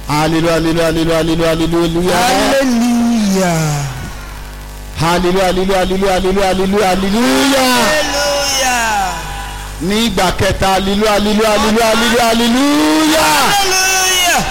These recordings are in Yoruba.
hallelujah hallelujah hallelujah hallelujah Hallelujah. hallelujah hallelujah hallelujah hallelujah hallelujah hallelujah Hallelujah. ní ìgbà kẹta hallelujah hallelujah hallelujah hallelujah hallelujah. Hallelujah.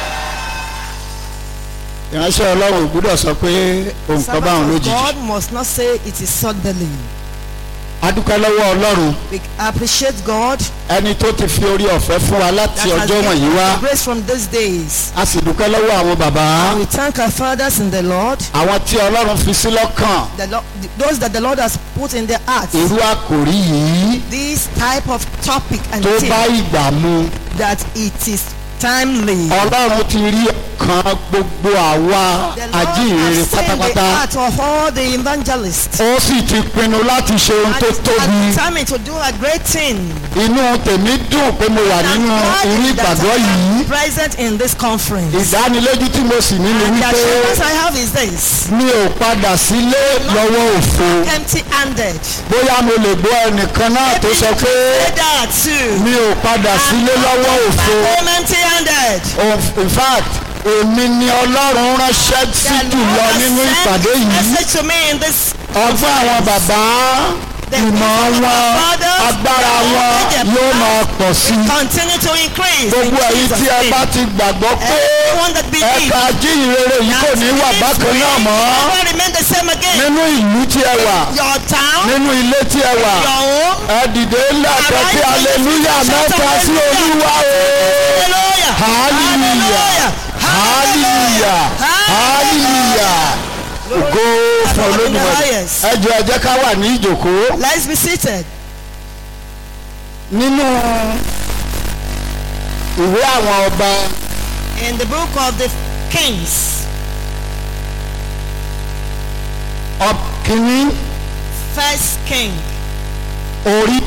ìránṣẹ́ ọlọ́run ò gbúdọ̀ sọ pé òun kan bá òun Servant of lójijì. God must not say it is suddenly. a dúpẹ́ lọ́wọ́ ọlọ́run We appreciate God ẹni tó ti fi orí ọ̀fẹ́ fún wa láti that has ọjọ́ wọ̀nyí given wá us grace from these days. a sì dúpẹ́ lọ́wọ́ àwọn bàbá We thank our fathers in the Lord, àwọn tí ọlọ́run fi sí lọ́kàn the Lord those that the Lord has put in their hearts. irú àkòrí yìí This type of topic and tó bá theme ìgbà mu that it is timely. ọlọ́run ti rí ọkàn gbogbo àwa The Lord ajíhìnrere has seen the pátápátá heart of all the evangelists. ó sì ti pinnu láti ṣe ohun And tó is tóbi determined to do a great thing. inú tèmi dùn pé mo wà And nínú God irú is that ìgbàgbọ́ I am yìí present in this conference. ìdánilójú tí mo sì ní ni And the wípé assurance I have is this. mi ò padà sílé lọ́wọ́ òfo Empty handed. bóyá mo lè gbọ́ ẹnìkan náà tó sọ pé Say that too. mi ò padà sílé lọ́wọ́ òfo Home empty handed. Of- in fact èmi ni ọlọ́run ránṣẹ́ sí jùlọ nínú ìpàdé yìí message to me in this ọgbọ́n àwọn bàbá ìmọ̀ wọn agbára wọn yóò máa pọ̀ sí i continue to increase. gbogbo in èyí Jesus' tí ẹ name. bá ti gbàgbọ́ pé Everyone that believes. ẹ̀ka jíhìnrere yìí kò ní wà bákan náà mọ́ Never remain the same again. nínú ìlú tí ẹ wà Your town, nínú ilé tí ẹ wà your home. ẹ dìde ńlá kẹkẹ aleluya mẹ́ta sí olúwa o Hallelujah. hallelujah hallelujah ògo fún olódùmarè ẹ jọ ẹ jẹ́ ká wà ní ìjòkó Let's be seated. nínú ìwé àwọn ọba In the book of the Kings, ọkìnrin First King, orí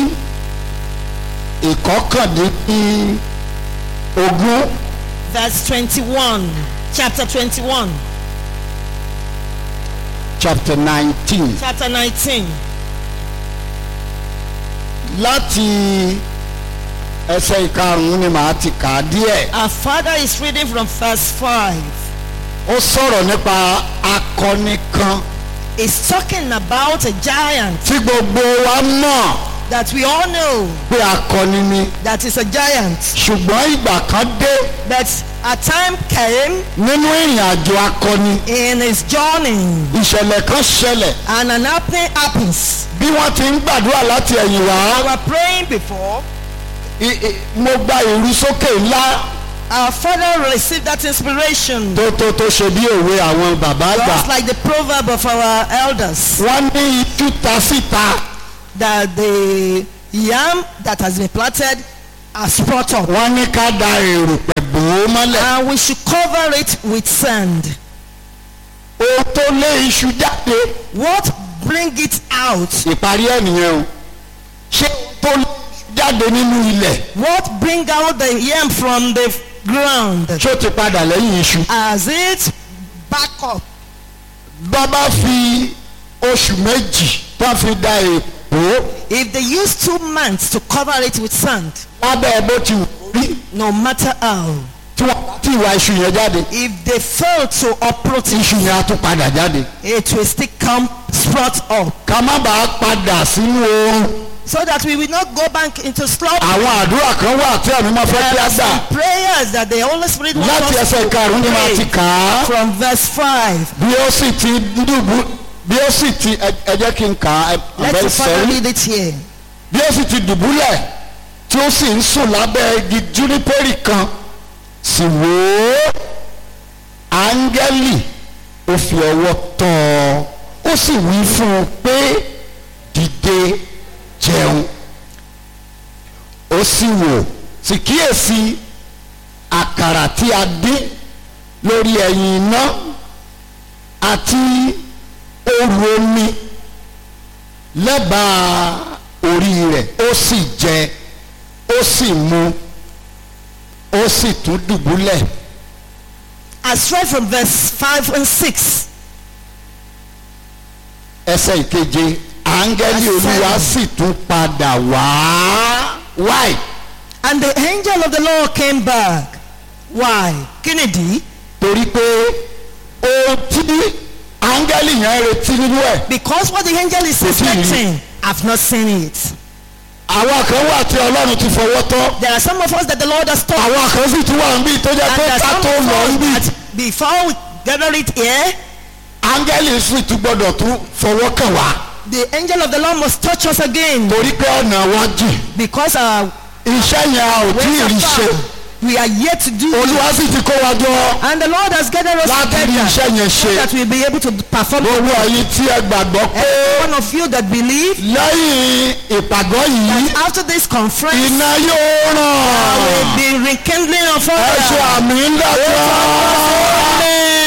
ìkọkàndínní ogún verse 21, chapter 21, chapter nineteen chapter 19. láti ẹsẹ̀ ìkarùn-ún ni màá ti kà á díẹ̀. Our father is reading from verse 5. ó sọ̀rọ̀ nípa akọni kan He's talking about a giant tí gbogbo wa mọ̀ that we all know pé akọni ni that is a giant. ṣùgbọ́n ìgbà kan dé But a time came nínú ìrìn àjò akọni in his journey ìṣẹ̀lẹ̀ kan ṣẹlẹ̀ and an happening happens. bí wọ́n ti ń gbàdúrà láti ẹ̀yìn We wá were praying before. i- i- mo gba ìrú sókè ńlá Our father received that inspiration. tó tó tó ṣe bí òwe àwọn bàbá àgbà Just like the proverb of our elders. wọ́n ní itú ta síta that the yam that has been planted has sprung up wọ́n ní ká da èrùpẹ̀ bò ó mọ́lẹ̀ and we should cover it with sand. ohun tó lé iṣu jáde What bring it out? ìparí ẹ̀ nìyẹn o ṣé ohun tó lé iṣu jáde nínú ilẹ̀ What bring out the yam from the ground? ṣó ti padà lẹ́yìn iṣu. As it back up. bàbá fi oṣù méjì tó fi da èpo If they use two months to cover it with sand, lábẹ́ bó ti wù kó rí no matter how, tí wọ́n ti wá iṣu yẹn jáde if they fail to uproot it, iṣu yẹn á tún padà jáde. it will still come sprout up. ká má bàa padà sínú oorun So that we will not go back into slumber. àwọn àdúrà kan wà tí àmì máa fẹ́ kí There á are gbà some prayers that the Holy Spirit wants láti us ẹsẹ̀ to karùn-ún ni màá ti pray kà á from verse 5. bí ó sì ti dùbú bí ó sì ti ẹ ẹ jẹ́ kí n kà á Let ẹ̀bẹ̀ the Father sẹ́yìn read it here. bí ó sì ti dùbúlẹ̀ tí ó sì ń sùn lábẹ́ igi júnípẹ́rì kan sì wò ó áńgẹ́lì ó fi ọwọ́ tọ́ ọ ó sì wí fún un pé dìde jẹun ó sì wò sì kíyèsí àkàrà tí a dín lórí ẹ̀yìn iná àti òru omi lẹ́bàá orí rẹ̀ ó sì jẹ ó sì mu ó sì tún dùbúlẹ̀ As read from verse 5 and 6. ẹsẹ̀ ìkeje áńgẹ́lì Ẹsẹ̀ olúwa sì tún padà wá wáì And the angel of the Lord came back Why? Kí nìdí? torí pé ohun tí áńgẹ́lì yẹn retí nínú ẹ̀ Because what the angel is Kò tí ì rí. expecting, I've not seen it. àwọn kan wà tí ọlọ́run ti fọwọ́ tọ́ There are some of us that the Lord has taught. àwọn kan sì tún wà níbí tó jẹ́ And pé there are ká some tó of lọ us níbí that before we gather it here, áńgẹ́lì sì tún gbọ́dọ̀ tún fọwọ́ kàn wá the angel of the Lord must touch us again. torí pé ọ̀nà wa jìn Because our iṣẹ́ yẹn a ò tí ì ways rí are ṣe far. We are yet to do olúwa sì ti kó wa jọ And the Lord has gathered us láti rí together iṣẹ́ yẹn so ṣe that we'll be able to perform. gbogbo ẹ̀yin tí ẹ gbàgbọ́ pé Every one of you that believe lẹ́yìn ìpàgọ́ yìí that after this conference, iná yóò I ràn will be rekindling of ẹ ṣe fire. àmì ńlá kan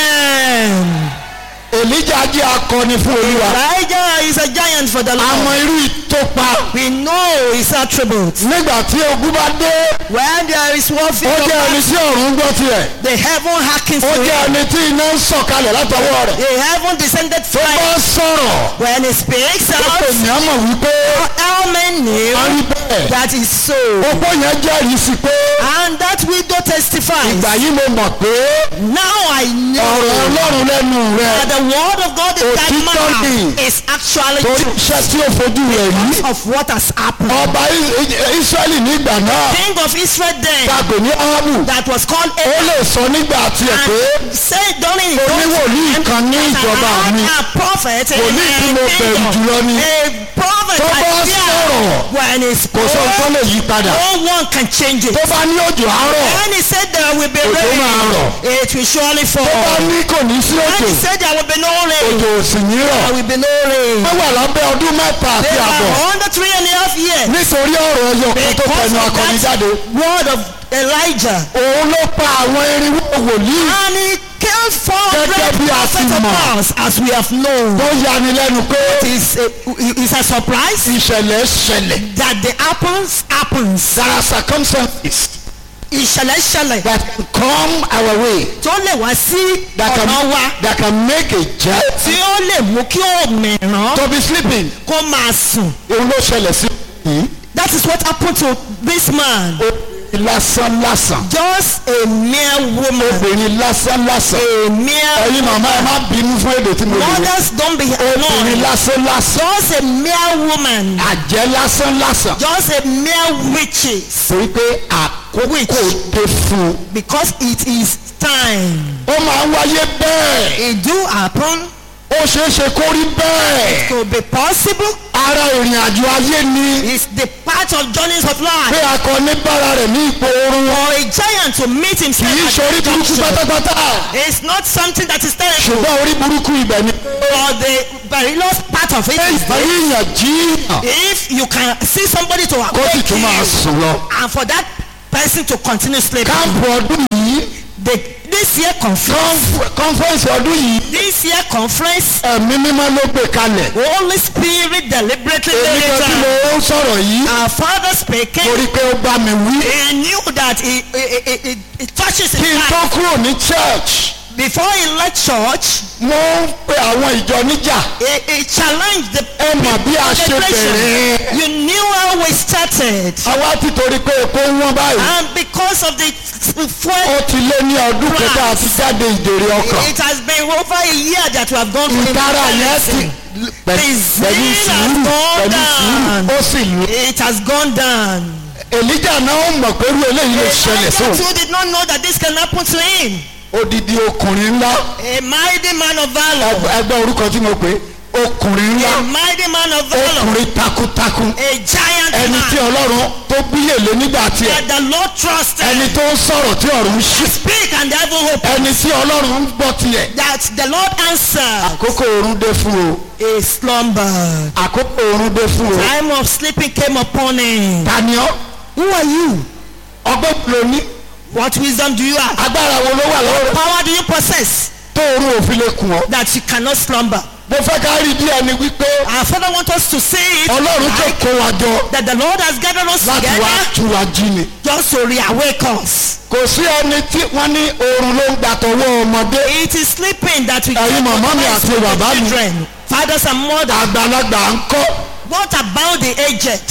Amen. èlíjà jẹ́ akọni fún olúwa Elijah is a giant for the àmọ́ Lord. irú ìtòpa We know his attributes. nígbà tí ogun bá dé When there is warfare, ó jẹ́ ẹni tí ọ̀run gbọ́ tiẹ̀ the heaven hearkens ó to jẹ́ him. ẹni tí iná ń sọ̀kalẹ̀ látọwọ́ rẹ̀ The heaven descended tó bá fire. sọ̀rọ̀ When he speaks ó pè out, ní àmọ̀ wípé all men a rí knew bẹ́ẹ̀ that is so. opó yẹn jẹ́rìí sí pé And that widow testifies. ìgbà yìí mo mọ̀ pé Now I know ọ̀rọ̀ ọlọ́run lẹ́nu rẹ̀ that the word of God in that Òtítọ́ mouth ni. is actually torí true iṣẹ́ tí ó fojú rẹ̀ rí because of what has happened. ọba I- I- Ísírẹ́lì nígbà náà King of Israel then tàgbé ní Áhábù that was called ó Ahab lè sọ nígbà tiẹ̀ pé and said during his Oníwòlíì own kan time ní that ìjọba I mi. had a prophet in Wòlíì tí my mo bẹ̀rù kingdom. jùlọ ni. A prophet Tó I bá fear sọ̀rọ̀, when he kò sọ tó spoke lè yí padà no one can change it. tó bá ní òjò àárọ̀ When he said there will be Òjò máa rain rọ̀. it will surely tó bá fall. ní kò ní sí When òjò he said there will be no rain òjò ò sì ní rọ̀ there will be no rain. wọ́n wà lábẹ́ ọdún mẹ́ta àti They àbọ̀ were under three and a half years. nítorí ọ̀rọ̀ ẹyọ kan tó Because tẹnu of akọni that jáde word of Elijah. òun ló pa àwọn irinwó wòlíì And he killed Gẹ́gẹ́ 400 bí a ti prophets of mọ̀. Baals as we have known. tó yani lẹ́nu pé It's a, it's a surprise ìṣẹ̀lẹ̀ ṣẹlẹ̀ that the happens happens. there are circumstances Ìṣẹ̀lẹ̀ ṣẹlẹ̀ that can come our way tó lè wá sí that can, ọ̀nà wa that can make a jet tí ó lè mú kí òmìrán to be sleeping kó máa sùn. òun ló ṣẹlẹ̀ sí yìí That is what happened to this man. lásán lásán Just a mere woman. obìnrin lásán lásán A mere ẹ̀yin màmá ẹ má bínú fún èdè tí mo lè rí Mothers don't be obìnrin annoyed. lásán lásán Just a mere woman. àjẹ́ lásán lásán Just a mere witches. torí pé àkókò dé fún un Because it is time. ó máa ń wáyé bẹ́ẹ̀ It do happen. ó ṣeé ṣe kó rí bẹ́ẹ̀ To be possible. ara ìrìn àjò ayé ni It's the part of journeys of pé life. akọni bára rẹ̀ ní ipò oorun For a giant to meet kì himself í at ṣe orí the burúkú junction. pátápátá It's not something that is terrible. ṣùgbọ́n orí burúkú ibẹ̀ ni Or the perilous part of it is this. yíyàn jíyàn if you can see somebody to kó sì awake tún máa you sùn lọ. and for that person to continue sleeping. káàpù ọdún yìí The, this year conference. conf- conference ọdún yìí This year conference. ẹ̀mí mímọ́ ló gbé kalẹ̀. Holy Spirit deliberately èmi laid kan tí it mo down. ń sọ̀rọ̀ yìí Our father mo speaking. rí i pé ó bá mi wí. He knew that he, he, he, he, he touches his kí n tó heart. kúrò ní church Before he left church, mo ń pe àwọn ìjọ níjà. he, he challenged the ẹ mọ̀ bí a ṣe bẹ̀rẹ̀. You knew how we started. àwa ti torí pé epo ń wọ́n báyìí. And because of the fuel ó ti lé ní ọdún kẹta àti jáde ìdèrè ọkàn. It has been over a year that we have gone through ìtara yẹn ti pẹ̀lú zeal has sùúrù gone pẹ̀lú down. sùúrù ó sì lù. It has gone down. èlíjà náà ó mọ̀ pé irú eléyìí lè ṣẹlẹ̀ Elijah sóun. too did not know that this can happen to him. odidi ọkùnrin ńlá A mighty man of valor. ẹgbẹ́ ẹgbẹ́ orúkọ tí mo pè é ọkùnrin ńlá A mighty man of valor. ọkùnrin takuntakun A giant ẹni tí man ọlọ́run tó bíyèlé nígbà tiẹ̀ that the Lord trusted. ẹni tó ń sọ̀rọ̀ tí ọ̀run ń ṣí Speak and the heaven open. ẹni tí ọlọ́run ń gbọ́ tiẹ̀ That the Lord answered. àkókò oorun dé fún o He slumbered. àkókò oorun dé fún o Time of sleeping came upon him. tani ọ́ Who are you? ọgbọ́n ló ní What wisdom do you have? agbára wo ló wà lọ́wọ́ rẹ̀ Power do you possess tó oorun òfin lè kùn ọ́ that you cannot slumber? mo fẹ́ ká rí díẹ̀ ni wípé Our Father wants us to see it ọlọ́run tó like kó wa jọ that the Lord has gathered us láti wá together tú wa jí ni just to reawake us. kò sí ẹni tí wọ́n ní oorun ló ń gbàtọ̀wọ́ ọmọdé It is sleeping that we Ẹ̀yin get màmá mi advice àti from the bàbá mi. children, fathers and mothers. àgbàlagbà ń kọ́ What about the aged?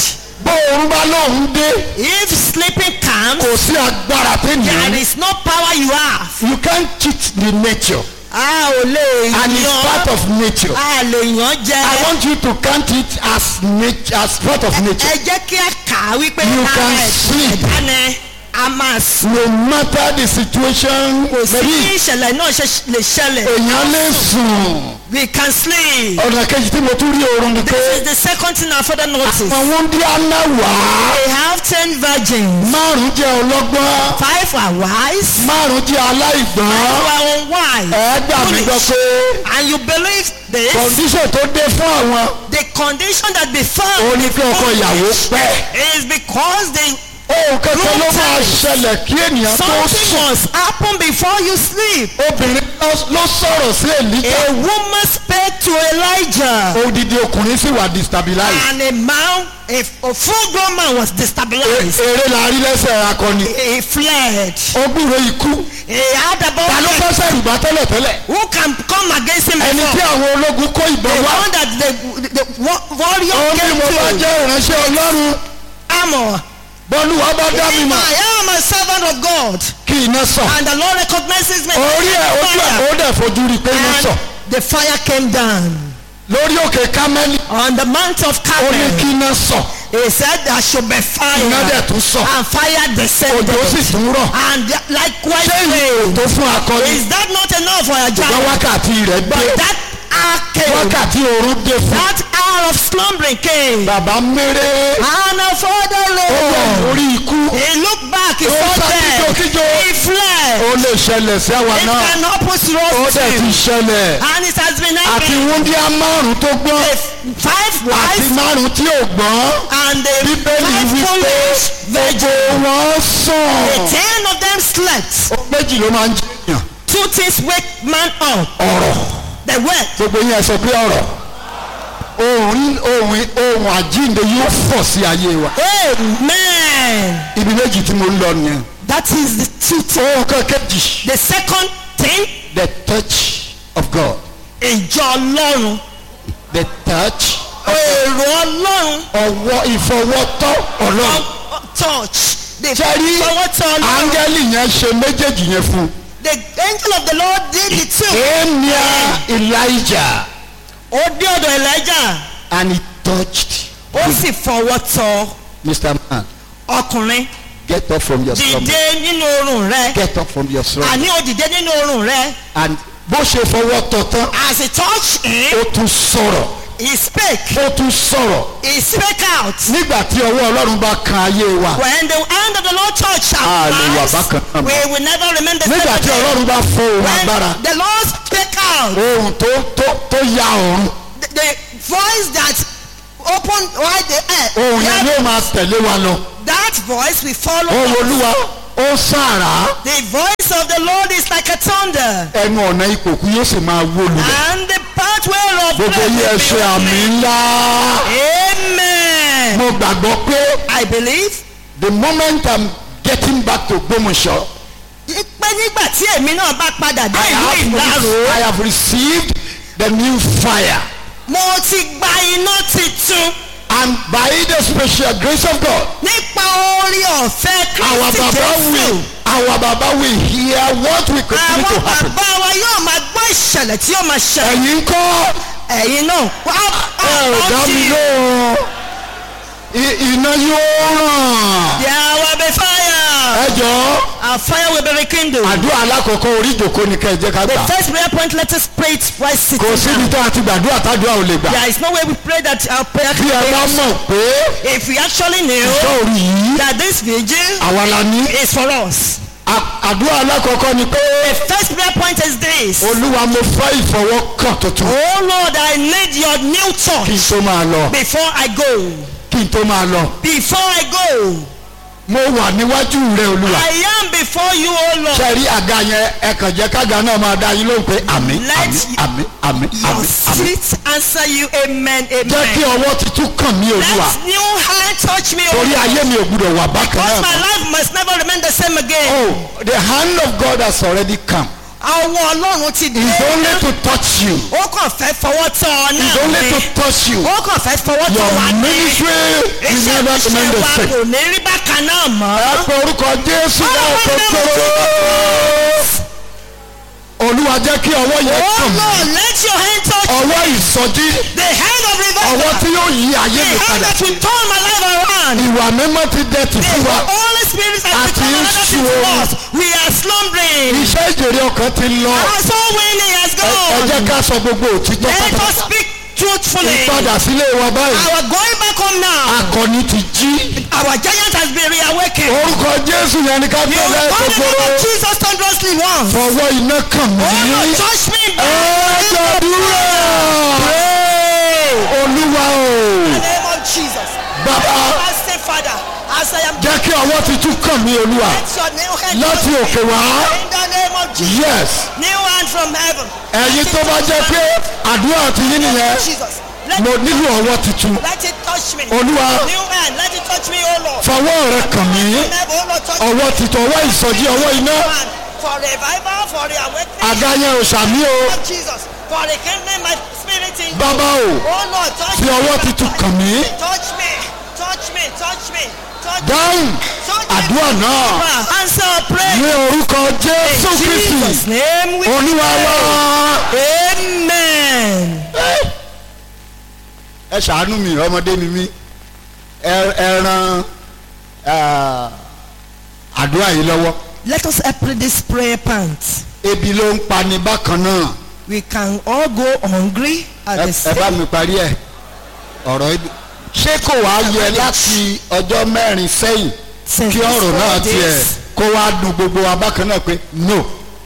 bóorun bá lóun dé If sleeping comes, kò sí agbára there tẹ́nìyàn is no power you have. you can't cheat the nature A ò lè and it's part yan. of nature. A lè yan I jẹ. want you to count it as nature as part of nature. Ẹ jẹ́ kí a kà á wípé You ara can ẹ̀ sleep. ẹ̀dá ni a máa sùn. no matter the situation Kò sí bí maybe ìṣẹ̀lẹ̀ náà ṣe lè ṣẹlẹ̀. èèyàn lè sùn We can sleep. ọ̀nà kejì tí mo tún rí oorun ni pé This is the second thing I further notice. àwọn wúndí àná wà á They have ten virgins. márùn jẹ́ ọlọ́gbọ́n Five are wise. márùn jẹ́ aláìgbọ́n Five are unwise. ẹ gbà mí gbọ́ Foolish. pé And you believe this? kọ̀ǹdíṣọ̀ tó dé fún àwọn The condition that befell òun ni pé ọkọ ìyàwó pẹ́ is because they ohun kankan ló máa ṣẹlẹ̀ kí ènìyàn tó something sùn must happen before you sleep. obìnrin ló- ló sọ̀rọ̀ sí èlíjà A woman spake to Elijah, odidi ọkùnrin sì wà destabilize and a man, a, a full-grown man, was destabilized. eré la rí lẹ́sẹ̀ akọni He fled. ó gbúròó ikú He had ta ló about fẹ́ sẹ́rù bá tẹ́lẹ̀ tẹ́lẹ̀ who can come against him ẹni tí before? àwọn ológun kó The ìbọn wá one that the, the, the wa- warrior ó ní came mo bá to jẹ́ ìránṣẹ́ ọlọ́run armor. bọ́lú wa bá dá mi If mọ̀ I am a servant of God, kí iná sọ and the Lord recognizes me, orí ẹ̀ ojú ẹ̀ ó dẹ̀ fojú rí i pé iná sọ and the fire came down lórí òkè kámẹ́lì on the mount of ó ní kí Carmel. iná sọ He said there should be iná dẹ̀ fire, tún sọ and fire descended, òjò sì tún rọ̀ and likewise ṣé ìlú rain. tó fún akọni Is that not enough for a ṣùgbọ́n giant? wákàtí rẹ̀ dé But that hour came. wákàtí oorun dé fún That hour of slumbering came. bàbá méré And a further ó wà Lord. lórí ikú He looked back, he Ó saw sá death. kíjokíjo. He fled. ó lè ṣẹlẹ̀ sí àwa It náà can happen to ó us dẹ̀ ti too. ṣẹlẹ̀ And it has been àti happening. wúndíá márùn tó gbọ́n The five àti wise márùn tí ò gbọ́n and the bíbélì five wípé foolish virgins. gbogbo wọn The sùn. ten of them slept. ó méjì ló máa ń jẹyàn Two things wake man up. ọ̀rọ̀ The word. gbogbo yẹn sọ pé ọ̀rọ̀ ohun ohun ohun àjíǹde yóò fọ̀ sí ayé wa Amen. ibi méjì tí mo ń lọ nìyẹn. That is the two things. ohun kan kejì The second thing, the touch of God ìjọ Ọlọ́run. the touch Èrò Ọlọ́run. ọwọ́ ìfọwọ́tọ́ ọlọ́run. Ọ- Touch. The sẹ́rí fọwọ́tọ̀ Ọlọ́run. áńgẹ́lì yẹn ṣe méjèèjì yẹn fún un. The angel of the Lord did it too. emia elijah Ó dé ọ̀dọ̀ Elijah. and he touched Ó sì fọwọ́ tọ mr man ọkùnrin. get up from your slumber Dìde nínú oorun rẹ. get up from your slumber Àní ó dìde nínú oorun rẹ. and bó ṣe fọwọ́ tọ́ tán As he touched him, ó tún sọ̀rọ̀ he spake. ó tún sọ̀rọ̀ He spake out. nígbà tí ọwọ́ ọlọ́run bá kan ayé wa When the hand of the Lord touched A our lè wà lives, bákan náà mọ́. we will never remain the same nígbà tí again. ọlọ́run bá fọ ohun agbára When the Lord spake out, ohun tó tó tó ya ọ̀run the, the voice that opened wide the earth, ohun yẹn that, yóò máa tẹ̀lé wa lọ that voice will follow ohun us. olúwa ó sàrà The voice of the Lord is like a thunder, ẹnu ọ̀nà ìpòkú yóò sì máa wó lulẹ̀ and the pathway of gbogbo grace yìí ẹ will be ṣe àmì opened. ńlá Amen. mo gbàgbọ́ pé I believe the moment i'm getting back to Gbómọ̀ṣọ́ pé nígbà tí èmi náà bá padà dé I ìlú have, ìlàrò I have received the new fire mo ti gba iná titun and by the special grace of God nípa orí ọ̀fẹ́ our Kristi baba Jésù. will our baba will hear what will continue àwọn to happen bàbá wa yóò máa gbọ́ ìṣẹ̀lẹ̀ tí yóò máa ṣẹlẹ̀. ẹ̀yin kọ́ ẹ̀yin náà wá ẹ ò dá mi lóhùn I- iná yóò ràn There will be fire. ẹ jọ̀ọ́ Our fire will be rekindled. àdúrà alákọ̀ọ́kọ́ orí ìjòkó ni ká ẹ jẹ́ ká The gbà first prayer point, let us pray it while sitting kò síbi down. tó àti gbàdúrà tádùá ò lè gbà There is no way we pray that our prayer bí ẹ bá can mọ̀ pé If we actually knew sọ́ọ̀rù yìí that this vigil àwa la ní is for us. À- àdúrà alákọ̀ọ́kọ́ ni pé The first prayer point is this. olúwa mo fẹ́ ìfọwọ́kàn tuntun Oh Lord, I need your new kí n touch tó máa lọ before I go. kí n tó máa lọ Before I go. mo wà níwájú rẹ olúwa I am before you, oh Lord. ṣe rí àga yẹn ẹ kàn jẹ́ kága náà máa dá yín lóhùn pé àmì Let àmì àmì àmì Your àmì àmì feet answer you, amen, jẹ́ kí amen. ọwọ́ tuntun kàn mí olúwa Let new hand touch me, oh torí Lord. ayé mi ò gbúdọ̀ wà bákan Because náà my mọ́. life must never remain the same again. oh the hand of God has already come ọwọ́ ọlọ́run ti dé is only to touch you. ó kàn fẹ́ fọwọ́ tọ́ ọ is náà only ni to touch you. ó kàn fẹ́ fọwọ́ tọ́ your wa ní ministry will iṣẹ́ never remain iṣẹ́ the wa same. kò ní rí bákan náà mọ́. ẹ pe orúkọ jésù náà Ọlọ́run ní kòkòrò. olúwa jẹ́ kí ọwọ́ yẹn Oh kàn mí. Lord, let your hand touch ọwọ́ ìsọjí the hand of ọwọ́ tí revival. yóò yí ayé The mi hand padà. that will turn my life around. ìwà mímọ́ ti dẹ̀tì The fún wa. Holy Spirit has Àti become another thing to ìṣòro. us. We are slumbering. iṣẹ́ ìjèrè ọkàn ti lọ. Our soul winning has ẹ ẹ jẹ́ gone. ká sọ gbogbo òtítọ́ Let us pátápátá. speak truthfully. ìpadà sílé wa báyìí. Our going back home now. akọni ti jí. Our giant has been reawakened. orúkọ jésù yẹn ni ká You tẹ̀lé God the name kòkòrò. of Jesus thunderously once. fọwọ́ iná kàn Oh mí. Lord, touch me. ẹ gbàdúrà. olúwa o. In the name of Jesus. bàbá I say, Father, as I am jẹ́ kí ọwọ́ ti tún kàn mí olúwa. let your new hand láti òkè wá. in the name of Jesus. yes. New hand from heaven. ẹ̀yin tó bá jẹ́ pé àdúrà ti yín nìyẹn. Jesus. Let, mo nílò ọwọ́ tuntun. let it touch me. olúwa New hand. Let it touch me, oh Lord. fọwọ́ rẹ kàn mí. From heaven, oh Lord, touch me. ọwọ́ titun ọwọ́ ìsọjí ọwọ́ iná. Hand For revival, for the awakening àga yẹn ò sàmí o. of Jesus. For the kingdom, my spirit in you. bàbá o Oh Lord, touch fi me. ọwọ́ titun kàn mí. Touch me. Touch me. Touch me. Touch me. dáhùn Touch me. àdúrà náà Answer our prayer. ní orúkọ jésù In Jesus' kristi name we olúwa wá. Amen. ẹ ṣàánú mi ọmọdé ni mí ẹ ẹ ran ah, àdúrà yìí lọ́wọ́ Let us help this prayer point. ebi ló ń pani bákan náà We can all go hungry at ẹ the ẹ bá same mi parí ẹ ọ̀rọ̀ ebi ṣé kò wá yẹ láti ọjọ́ mẹ́rin sẹ́yìn since kí these ọ̀rọ̀ four náà tiẹ̀ days. kó wá dùn gbogbo wa bákan náà pé no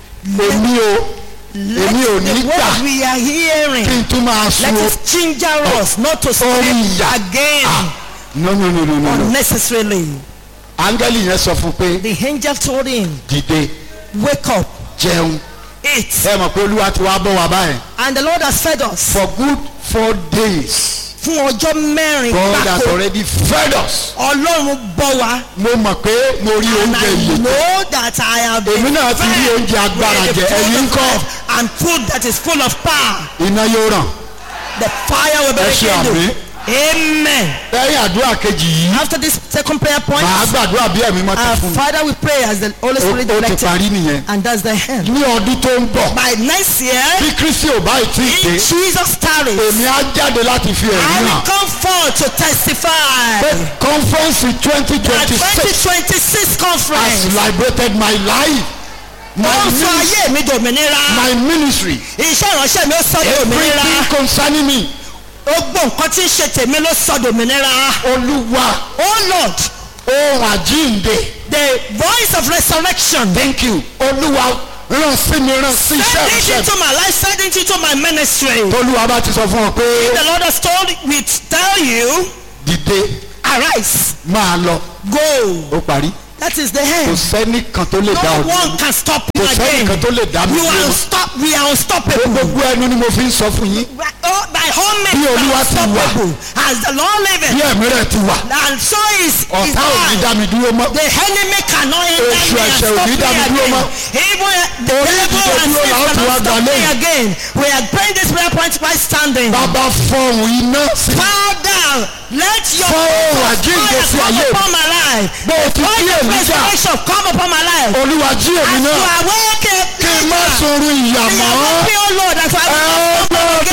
èmi o Let èmi ò ní the gbà word we are hearing kí n tún máa sun let o it ginger us not to orí speak ìyà again Ah, no no no no no no unnecessarily. áńgẹ́lì yẹn sọ fún pé The angel told him, dìde "Wake up, jẹun eat." ẹ mọ̀ pé olúwa ti wá bọ̀ wá báyìí And the Lord has fed us for good four days fún ọjọ́ mẹ́rin God has gbáko. already fed us Ọlọ́run bọ́ wa. mo mọ̀ pé mo rí And oúnjẹ I yìí know that I have been Èmi náà ti rí fed oúnjẹ agbára with the jẹ. food Ẹ̀yin of ńkọ́? life and food that is full of power. iná yóò ràn The fire will be Ẹ ṣe àmín. rekindled. Amen. lẹ́yìn àdúrà kejì yìí After this second prayer point, màá gbàdúrà bí ẹ̀mí mọ́ ti our fún mi Father we pray as the Holy Ó- Spirit ó ti directed. parí nìyẹn And that's the end. ní ọdún tó ń bọ̀ By next year, bí kristi ò bá tí ì dé in Jesus' tarries, èmi á jáde láti fi I ẹ̀rí will hàn come forth to testify. pé conference twenty The twenty six 2026 has conference. liberated my life my Ó sọ ministry ayé mi dòmìnira. my ministry Iṣẹ́ ìránṣẹ́ mi ó sọ dòmìnira. everything concerning me Gbogbo nǹkan tí ń ṣe tèmi ló sọ dòmìnira. olúwa Oh Lord, ohun àjíǹde the voice of resurrection. thank you olúwa ràn sí mi ràn sí iṣẹ́ Send it ìṣẹ́ into my life, send it into my ministry. olúwa bá ti sọ fún ọ pé The Lord has told me to tell you, dìde arise, máa lọ go. ó parí That is the kò end. sẹ́nìkan tó lè No dá ọ one can stop you kò again. sẹ́nìkan tó lè dá mi You are dúró unstop, we are unstoppable. gbogbo ẹnu ni mo fi ń sọ fún yín Oh, by all Bí means, we Olúwa are ti wà. unstoppable. As the Lord bí liveth, ẹ̀mí rẹ̀ ti wà and so is his ọ̀tá ò ní life. dá mi dúró mọ́ The enemy cannot hinder Èṣù me and ẹ̀ṣẹ̀ ò stop ní me dá mi dúró again. mọ́. Even the Orí devil ìdìde and dúró sin là ó ti wá cannot gbà stop me lẹ́yìn. again. We are praying this prayer point by standing. bàbá fọhùn iná sí Father, let your fọhùn àjíǹde fire sí come ayé mi upon my life. bó o ti Let kí your èmi jà resurrection come upon my life. olúwa jí èmi As you náà awaken, kí n má sorun ìyà We mọ́ are happy, oh Lord, as I ẹ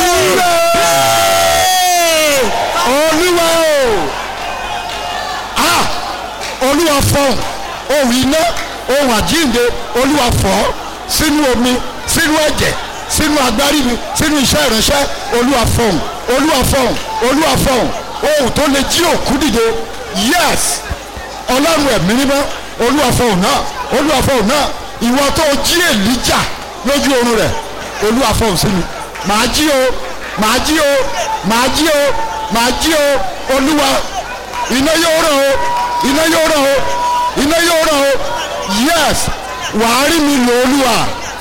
gbàdúrà olúwa o ah olúwa fọhùn ohùn iná ohùn àjíǹde olúwa fọ́ sínú omi sínú ẹ̀jẹ̀ sínú agbárí mi sínú iṣẹ́ ìránṣẹ́ olúwa fọhùn olúwa fọhùn olúwa fọhùn ohùn tó lè jí òkú dìde yes ọlọ́run ẹ̀mí mímọ́ olúwa fọhùn náà olúwa fọhùn náà ìwọ tó jí èlíjà lójú oorun rẹ̀ olúwa fọhùn sí mi màá jí o màá jí o màá jí o màá jí o olúwa iná yóò ràn o iná yóò ràn o iná yóò ràn o yes wàá rí mi lò olúwa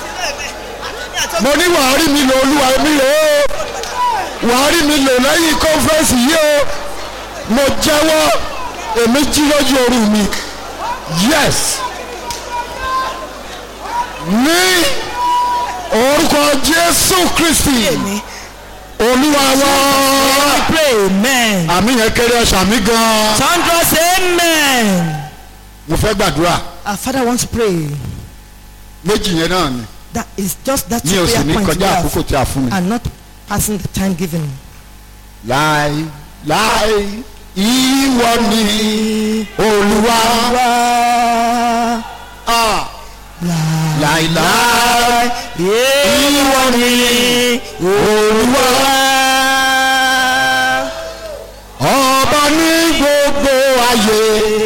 mo ní wàá rí mi lò olúwa mi lò ó wàá rí mi lò lẹ́yìn kọ́nfẹ́rẹ́nsì yìí o mo jẹ́wọ́ èmi jí lójú oorun mi yes ní orúkọ jésù kristi Amen. olúwa wá We pray amen. àmì yẹn kéré ọ̀sán mi gan Sandra say amen. mo fẹ́ gbàdúrà Our father wants to pray. méjì yẹn náà ni That is just that mi two ò sì prayer ní points we kọjá have àkókò tí a fún mi. and not passing the time given. láì láì ìwọ ni olúwa Wá. Ah, láì láì Láì ìwọ ni olúwa